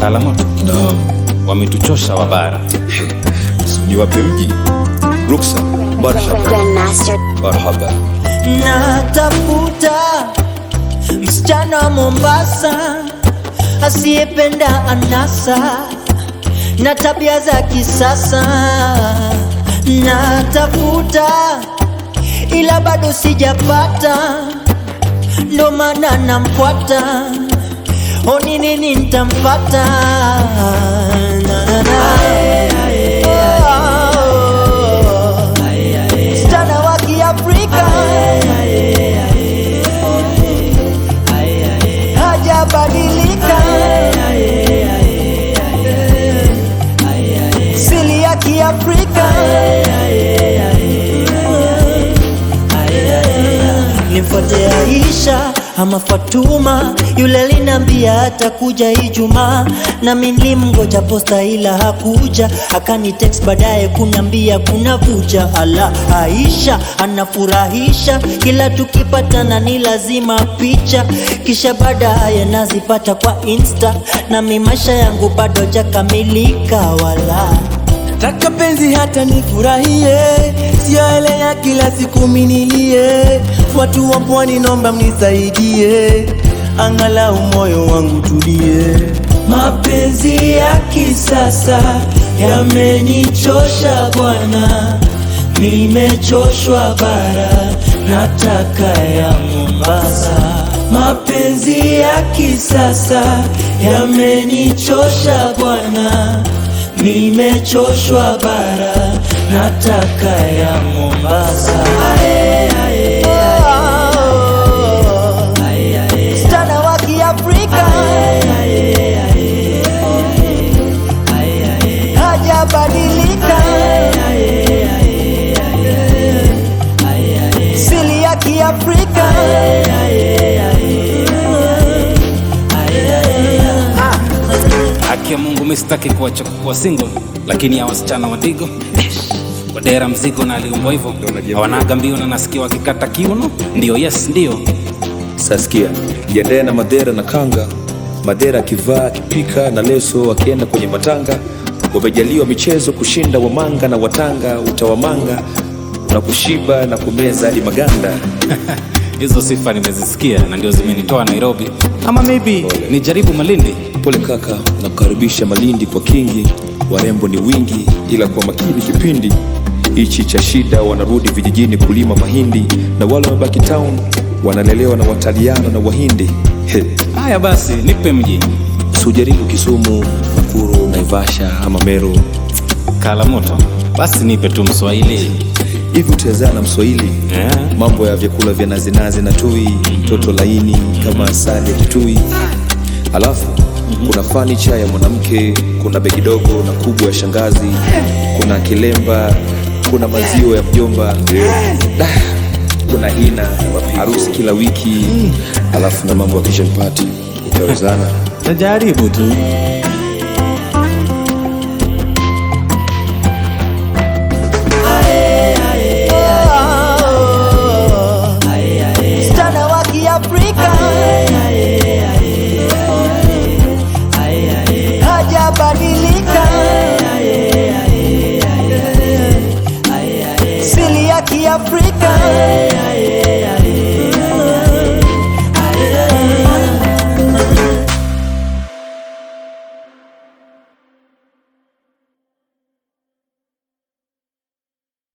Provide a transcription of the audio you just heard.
Kalamoto Naam, wametuchosha wabara. ni wape mji ruksa. Marhaba, Grandmaster. marhaba. Natafuta msichana wa Mombasa asiyependa anasa na tabia za kisasa. Natafuta ila bado sijapata, ndo maana namfuata. O, ni nini nitampata? Na, na, na. Oh, msichana wa Kiafrika hajabadilika, sili ya Kiafrika nimfuate Aisha ama Fatuma, yule linambia atakuja Ijumaa, nami nilimgoja posta ila hakuja, akani text baadaye kunambia kuna vuja. Ala, Aisha anafurahisha, kila tukipatana ni lazima picha, kisha baadaye nazipata kwa Insta, nami maisha yangu bado jakamilika wala Nataka penzi hata nifurahie, sio ile ya kila siku minilie. Watu wa pwani nomba mnisaidie, angalau moyo wangu tulie. Mapenzi ya kisasa yamenichosha bwana, nimechoshwa bara, nataka ya Mombasa. Mapenzi ya kisasa yamenichosha bwana nimechoshwa bara, nataka ya Mombasa. Ae, ae, msichana wa Kiafrika hajabadilika, sili ya Kiafrika Haki ya Mungu, mimi sitaki kuacha kuwa single, lakini ya wasichana wadigo wadera mzigo na aliumbwa hivyo, hawanaga mbio na nasikia wakikata kiuno. Ndio, yes, ndio Saskia, jiandae na madera na kanga. Madera akivaa akipika na leso akienda kwenye matanga. Wamejaliwa michezo kushinda wamanga na watanga, utawamanga na kushiba na kumeza hadi maganda. hizo sifa nimezisikia na ndio zimenitoa Nairobi, ama maybe nijaribu Malindi. Pole kaka, nakukaribisha Malindi kwa kingi. Warembo ni wingi, ila kwa makini kipindi hichi cha shida, wanarudi vijijini kulima mahindi, na wale wamebaki town wanalelewa na Wataliano na Wahindi. He, Haya basi, nipe mji sujaribu Kisumu, Nakuru, Naivasha ama Meru. Kalamoto, basi nipe tu Mswahili Hivi utawezana na Mswahili? yeah. Mambo ya vyakula vya nazinazi na tui, mtoto laini kama asali ya kitui. Alafu kuna fanicha ya mwanamke, kuna begi dogo na kubwa ya shangazi, kuna kilemba, kuna maziwa ya mjomba, Da, kuna hina, harusi kila wiki, alafu na mambo ya kitchen party. Utawezana? Tajaribu tu